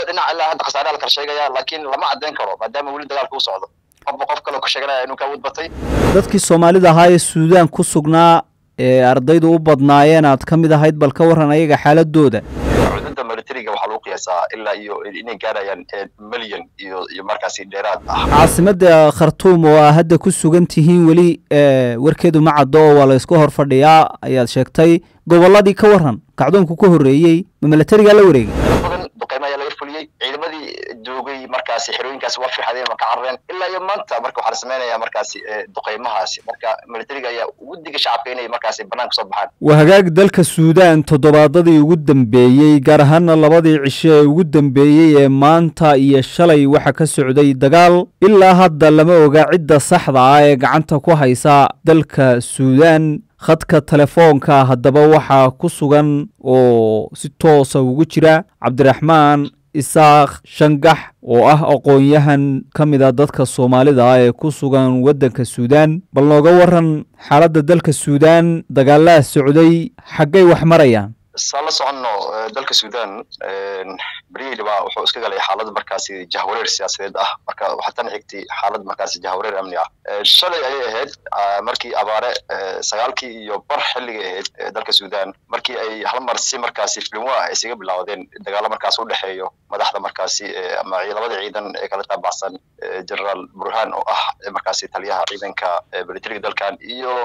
labada dhinac ilaa hadda khasaare la kala sheegaya laakiin lama caddayn karo maadaama weli dagaalka u socdo qofba qof kaloo ka sheeganaya inuu ka awood batay dadkii soomaalida ahaa ee suudaan ku sugnaa ee ardaydu u badnaayeen aad ka mid ahayd bal ka warran ayaga xaaladooda cudurda militariga waxaa lagu qiyaasaa ilaa iyo inay gaarayaan milyan iyo iyo markaasi dheeraad ah caasimadda khartuum oo aa hadda ku sugan tihiin weli warkeedu ma caddo oo waa la ysku hor fadhiyaa ayaad sheegtay gobolladii ka warran kacdoonku ka horreeyey ma militarigaa la wareegay badan duqeymo ayaa laga fuliyey ciidamadii joogay markaasi xerooyinkaasi waa firxadeen waa ka carareen ilaa iyo maanta marka waxaa la samaynayaa markaasi duqeymahaasi marka militariga ayaa ugu diga shacabka inay markaasi banaanka soo baxaan waa hagaag dalka suudaan toddobaadadii ugu dambeeyey gaar ahaana labadii cisho ee ugu dambeeyey ee maanta iyo shalay waxa ka socday dagaal ilaa hadda lama oga cidda saxda ah ee gacanta ku haysa dalka suudaan khadka telefoonka haddaba waxaa ku sugan oo si toosa ugu jira cabdiraxmaan isaaq shangax oo ah aqoon-yahan ka mid a dadka soomaalida ah ee ku sugan waddanka suudaan bal nooga waran xaaladda dalka suudaan dagaalaha socday xaggay wax marayaan saan la soconno dalka suudaan beryihii wuxuu iska galay xaalad markaasi jahwareer siyaasadeed ah marka waxaa tan xigtay xaalad markaasi jahwareer amni ah shalay ayay ahayd markii abaare sagaalkii iyo bar xilligay ahayd dalka suudaan markii ay hal mar si markaasi filimwa ah isaga bilaawdeen dagaalo markaas u dhexeeyo madaxda markaasi ama labada ciidan ee kala taabacsan generaal burhan oo ah markaasi taliyaha ciidanka militariga dalkan iyo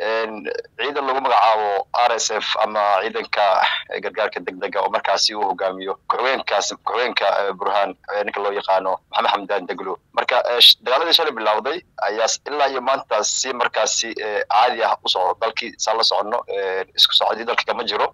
ciidan lagu magacaabo r s f ama ciidanka gargaarka degdega oo markaasi uu hogaamiyo ku-xigeenkaas ku-xigeenka burhan ninka loo yaqaano maxamed xamdan deglo marka dagaaladii shalay bilowday ayaa ilaa iyo maanta si markaasi caadi ah u socdo dalkii saan la soconno isku socodii dalka kama jiro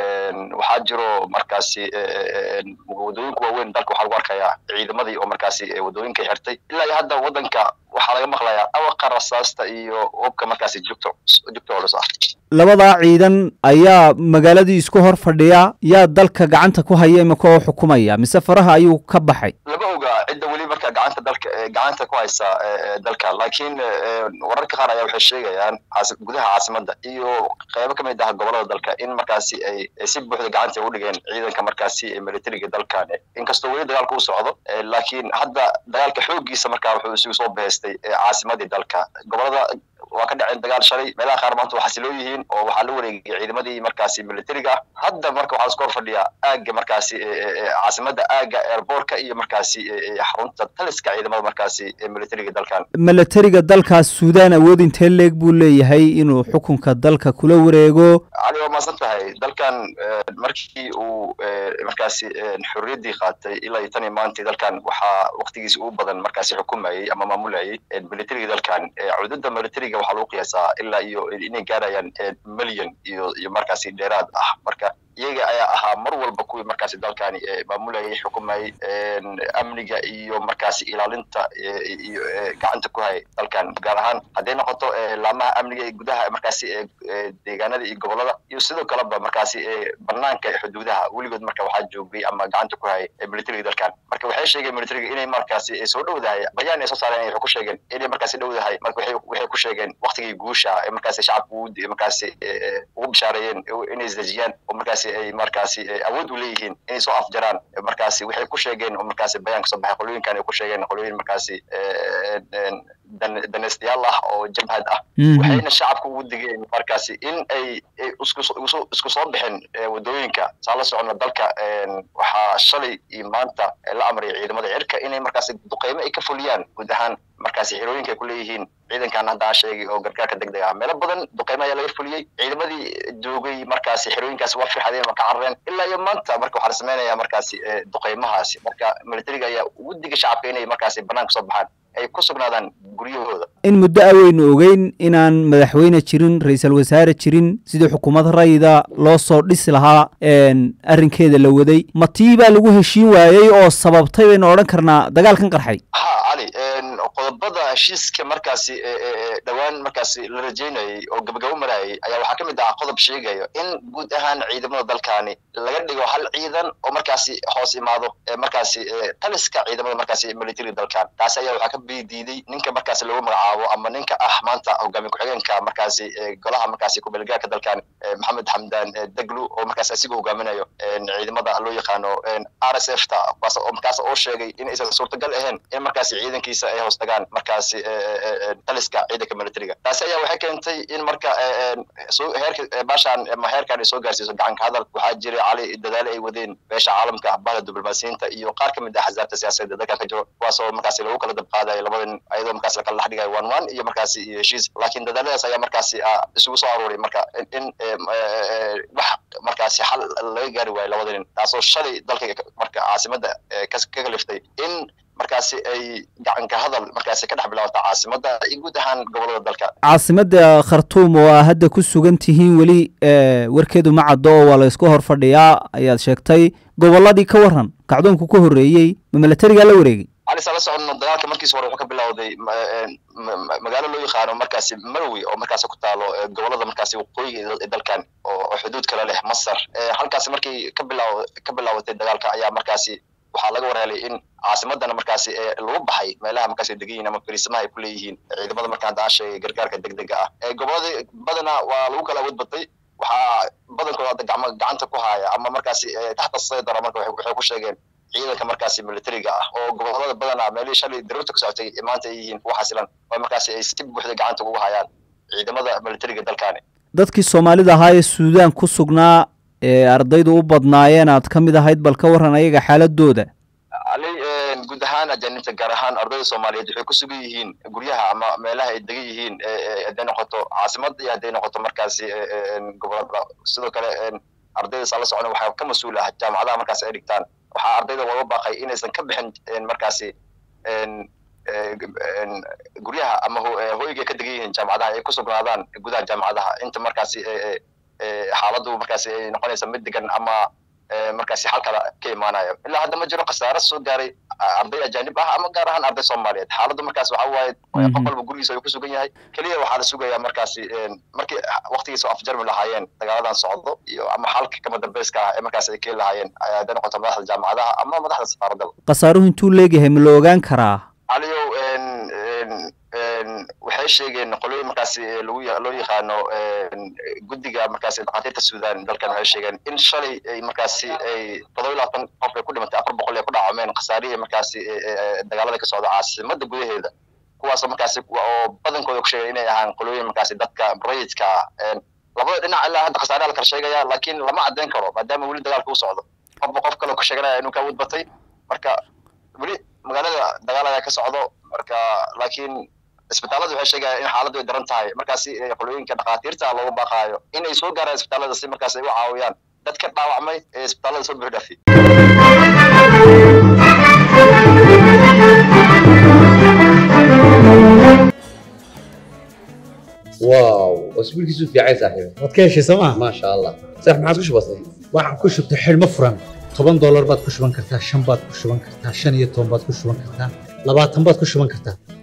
waxaa jiro markaasi wadooyinka waaweyn dalka waxaa lagu arkayaa ciidamadii oo markaasi wadooyinka xirtay ilaa iyo hadda waddanka waxaa laga maqlayaa awaqa rasaasta iyo hubka markaasi jugto jugto culus ah labadaa ciidan ayaa magaaladii isku hor fadhiya yaa dalka gacanta ku haya imika oo xukumaya mise faraha ayuu ka baxay lama oga cidda weli marka gacanta dalka gacanta ku haysa dalka laakiin wararka qaar ayaa waxay sheegayaan gudaha caasimadda iyo qeybo ka mid ah gobolada dalka in markaasi ay si buuxda gacanta u dhigeen ciidanka markaasi militariga dalkan inkastoo weli dagaalka u socdo laakiin hadda dagaalka xooggiisa markaa wuxuu isugu soo beestay caasimadii dalka gobolada waa ka dhaceen dagaal shalay meelaha qaar maanta waa xasiloo yihiin oo waxaa la wareegay ciidamadii markaasi militariga ah hadda marka waxaa isku hor fadhiyaa aagga markaasi caasimadda aagga airbortka iyo markaasi xarunta taliska ciidamada markaasi militariga dalkan militariga dalkaas suudaan awood intee leeg buu leeyahay inuu xukunka dalka kula wareego cali waa maasan tahay dalkan markii uu markaasi xorriyaddii qaatay ilaa iyo tan iyo maantii dalkan waxaa waktigiisa ugu badan markaasi xukumayey ama maamulayay militariga dalkan cududda militariga waxaa lagu qiyaasaa ilaa iyo inay gaarayaan milyan iyo iyo markaasi dheeraad ah marka iyaga ayaa ahaa mar walba kuwii markaasi dalkani maamulayay xukumayay amniga iyo markaasi ilaalinta iyo gacanta ku hayay dalkan gaar ahaan hadday noqoto laamaha amniga ee gudaha markaasi deegaanada iyo gobolada iyo sidoo kaleba markaasi banaanka xuduudaha weligood marka waxaa joogay ama gacanta ku hayay militariga dalkan marka waxay sheegeen militariga inay markaasi soo dhowdahay bayaan ay soo saareen waxay ku sheegeen inay markaasi dhowdahay marka waxay ku sheegeen waktigii guusha ee markaasi shacabka markaasi ugu bishaareeyeen inay isdejiyaan oo markaasi ay markaasi awood u leeyihiin inay soo afjaraan markaasi waxay ku sheegeen oo markaasi bayaan kasoo baxay qolooyinkan ay ku sheegeen qolooyin markaasi daneystayaal ah oo jabhad ah waxayna shacabka ugu digeen markaasi in ay isku soo bixin wadooyinka saa la socono dalka waxaa shalay iyo maanta la amray ciidamada cirka inay markaasi duqeymo ay ka fuliyaan guud ahaan markaasi xerooyinka ay ku leeyihiin ciidankan hadda aan sheegay oo gargaarka degdeg ah meelo badan duqeymo ayaa laga fuliyey ciidamadii joogay markaasi xerooyinkaasi waa firxadeen waa ka carareen ilaa iyo maanta marka waxaa la samaynayaa markaasi duqeymahaasi marka militariga ayaa ugu diga shacabka inay markaasi banaanka soo baxaan ay ku sugnaadaan guryahooda in muddo aweynu ogeyn inaan madaxweyne jirin ra-iisul wasaare jirin sidii xukuumad rayida loo soo dhisi lahaa arrinkeeda la waday ma tii baa lagu heshiin waayey oo sababtay baynu odhan karnaa dagaalkan qarxay ha cali qodobada heshiiska markaasi dhowaan markaasi la rajeynayay oo gabagabo marayay ayaa waxaa ka mid ah qodob sheegayo in guud ahaan ciidamada dalkaani laga dhigo hal ciidan oo markaasi hoos imaado markaasi taliska ciidamada markaasi military dalkan taasi ayaa waxaa ka bidiiday ninka markaasi lagu magacaabo ama ninka ah maanta hogaamiye ku-xigeenka markaasi golaha markaasi kubeelgaarka dalkan maxamed xamdan deglu oo markaasi asiga hogaaminayo ciidamada loo yaqaano r s f ta markaas oo sheegay in aysan suurtagal ahayn in markaasi ciidankiisa ay hoos tagaan markaasi taliska ciidanka militariga taasi ayaa waxay keentay in marka heerka baashaan ama heerkan ay soo gaarsiiso gacanka hadal waxaa jiray cali dadaale ay wadeen beesha caalamka bahda diblomaasiyiinta iyo qaar ka mid ah axsaabta siyaasadeed dalkan ka jiro kuwaasoo markaasi lagu kala dabqaadayo labadan ayadoo markaasi lakala dhex dhigayo one one iyo markaasi iyo heshiis laakiin dadaaladaas ayaa markaasi isugu soo aruuray marka in wax markaasi xal laga gaari waayo labada nin taasoo shalay dalka marka caasimada ka kaliftay in markaasi ay gacanka hadal markaasi ka dhex bilaabato caasimada iyo guud ahaan gobolada dalka caasimada khartuum oo aa hadda ku sugan tihiin weli warkeedu ma caddo oo waa la isku hor fadhiyaa ayaad sheegtay gobolladii ka waran kacdoonku ka horreeyey ma milatarigaa la wareegay alisa la soconno dagaalka markiis hore wuxuu ka bilowday magaalo loo yaqaano markaasi marwi oo markaasi ku taalo gobolada markaasi waqooyiga ee dalkan oo xuduud kale leh masar halkaasi markii ka bilaaw ka bilaabatay dagaalka ayaa markaasi waxaa laga warhelay in caasimadana markaasi lagu baxay meelaha markaasi degan yihin ama fariisamaha ay ku leeyihiin ciidamada markaan daan sheegay gargaarka degdega ah gobolada badana waa lagu kala awood batay waxaa badankooda hadda gacmo gacanta ku haya ama markaasi taxta saydara marka waxay ku sheegeen ciidanka markaasi militariga ah oo gobolada badanaa meelihii shalay daruurta ka socotay maanta ay yihiin kuwa xasilan oo markaasi ay si buuxda gacanta ugu hayaan ciidamada militariga dalkaani dadkii soomaalida ahaa ee suudaan ku sugnaa ee ardaydu u badnaayeen aad ka mid ahayd bal ka warran ayaga xaaladooda ali guud ahaan ajaanibta gaar ahaan ardayda soomaaliyeed waxay ku sugan yihiin guryaha ama meelaha ay degan yihiin hadday noqoto caasimada iyo hadday noqoto markaasi gobolada sidoo kale ardayda saa la socona waxaa ka mas-uul ah jaamacadaha markaasi ay dhigtaan waxaa ardayda looga baaqay inaysan ka bixin markaasi guryaha ama hoyga ka degan yihiin jaamacadaha ay ku sugnaadaan gudaha jaamacadaha inta markaasi xaaladdu markaasi ay noqonaysa mid degan ama markaasi xal kala ka imaanayo ilaa hadda ma jiro khasaare soo gaaray arday ajaanib ah ama gaar ahaan arday soomaaliyeed xaaladdu markaas waxa waaye qof walba gurigiisa ayuu ku sugan yahay keliya waxaa la sugayaa markaasi markii waktigiisa afjarmi lahaayeen dagaaladan socdo iyo ama xalka kama dambeyska ah ee markaasi ay keeni lahaayeen hadday noqoto madaxda jaamacadaha ama madaxda safaaradaba khasaaruhu intuu leegyahay ma la ogaan karaa caliyow waxay sheegeen qolooyin markaasi lagu loo yaqaano guddiga markaasi dhakhaatiirta suudan dalkan waxay sheegeen in shalay ay markaasi ay todoba iyo labaatan qof ay ku dhimatay afar boqol ay ku dhacameen khasaarihii markaasi dagaalada ka socda caasimada gudaheeda kuwaasoo markaasi oo badankooda ku sheegay inay ahaan qolooyin markaasi dadka rayidka ah labada dhinac ilaa hadda khasaaraha la kala sheegaya laakiin lama caddeyn karo maadaama weli dagaalka u socdo qofba qof kale ku sheeganaya inuu ka awood batay marka weli magaalada dagaal ayaa ka socdo marka laakiin isbitaalada waxay sheegayaan in xaaladdu ay daran tahay markaasi qolooyinka dhakhaatiirta loogu baaqaayo inay soo gaaraan isbitaalada si markaas ay u caawiyaan dadka dhaawacmay ee isbitaalada soo buux dhaafiyey واو اسبوعك في عايز صاحبي waad ka heshay sooma ما شاء الله صح ما عاد وش بصير waxaan ku shubtay xidhmo furan toban doolar baad ku shuban kartaa shan baad ku shuban kartaa shan iyo toban baad ku shuban kartaa labaatan baad ku shuban kartaa